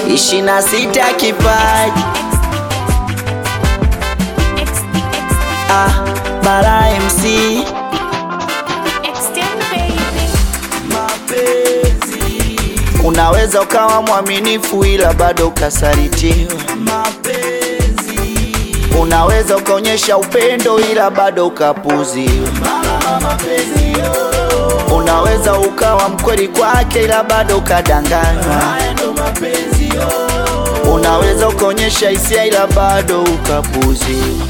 ishirini na sita kipaji ah, Bara MC mapenzi. Unaweza ukawa mwaminifu ila bado ukasalitiwa mapenzi. Unaweza ukaonyesha upendo ila bado ukapuziwa mapenzi. Unaweza ukawa mkweli kwake ila bado ukadanganywa Unaweza ukaonyesha hisia ila bado ukapuziwa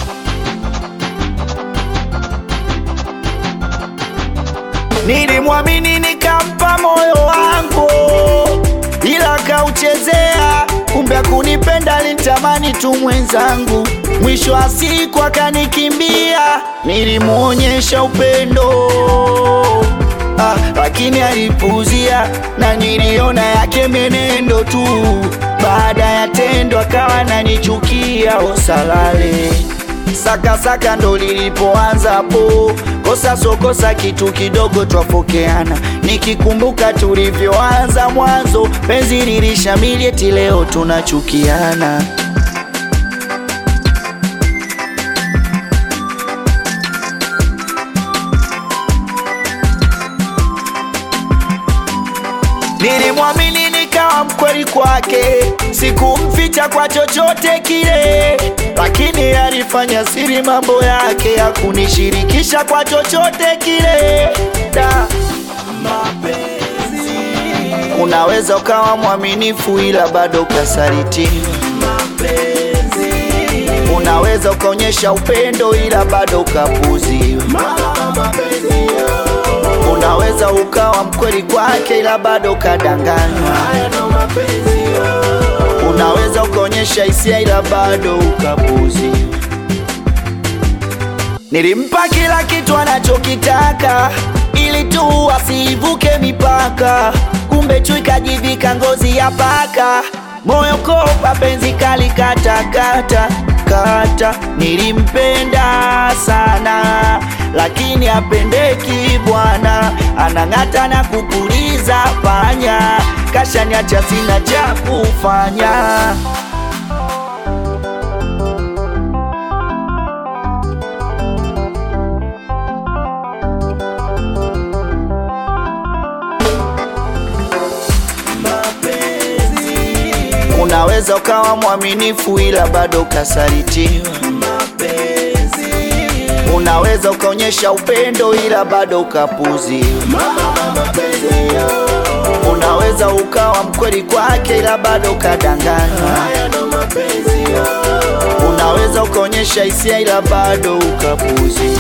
Nilimwamini nikampa moyo wangu, ila kauchezea. Kumbe akunipenda, alinitamani tu mwenzangu. Mwisho wa siku akanikimbia. Nilimwonyesha upendo ah, lakini alipuzia, na niliona yake menendo tu. Baada ya tendo akawa nanichukia, osalale Saka saka ndo lilipoanza hapo, kosa so kosa, kitu kidogo twafokeana. Nikikumbuka tulivyoanza mwanzo, penzi lilishamili, eti leo tunachukiana. Nilimwamini nikawa mkweli kwake, sikumficha kwa chochote kile, lakini alifanya siri mambo yake ya kunishirikisha kwa chochote kile. Da, mapenzi. Unaweza ukawa mwaminifu ila bado ukasalitiwa mapenzi. Unaweza ukaonyesha upendo ila bado ukapuziwa mapenzi. Unaweza ukawa mkweli kwake ila bado ukadanganywa. Unaweza ukaonyesha hisia ila bado ukapuziwa. Nilimpa kila kitu anachokitaka ili tu asivuke mipaka, kumbe chui kajivika ngozi ya paka, moyo kopa, penzi kali kata kata kata. Nilimpenda sana lakini apendeki bwana, anang'ata na kupuliza panya, kashaniacha sina cha kufanya. Unaweza ukawa mwaminifu ila bado ukasalitiwa mapenzi. Unaweza ukaonyesha upendo ila bado ukapuziwa mapenzi. Unaweza ukawa mkweli kwake ila bado ukadanganywa. Unaweza ukaonyesha hisia ila bado ukapuziwa.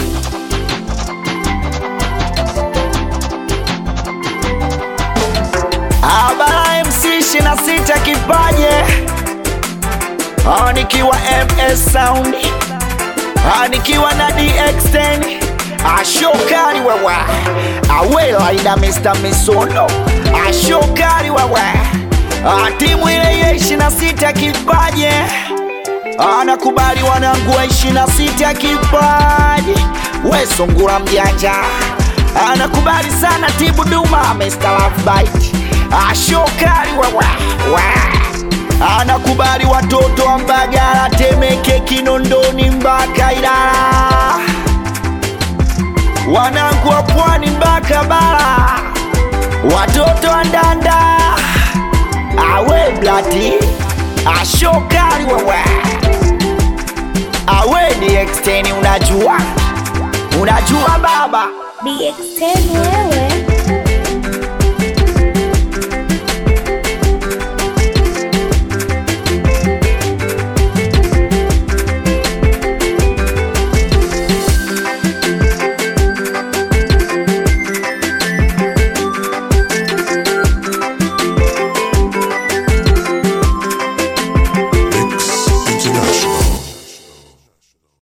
Abara MC 26 kipaje Ah, nikiwa MS Sound Ah, nikiwa na DX10 ashokari wewe awela ina Mr. Misono ashokari wewe Ah, timu ile ya 26 kipaje anakubali wanangu wa 26 kipaji we sungura mjanja anakubali sana tibu duma Mr. Love Bite ashokari wewe we. anakubali watoto wa Mbagala Temeke Kinondoni mpaka Ilala wanangu wa pwani mpaka bara watoto wa Ndanda awe blati ashokari wewe awe ni exteni unajua unajua baba DX10 wewe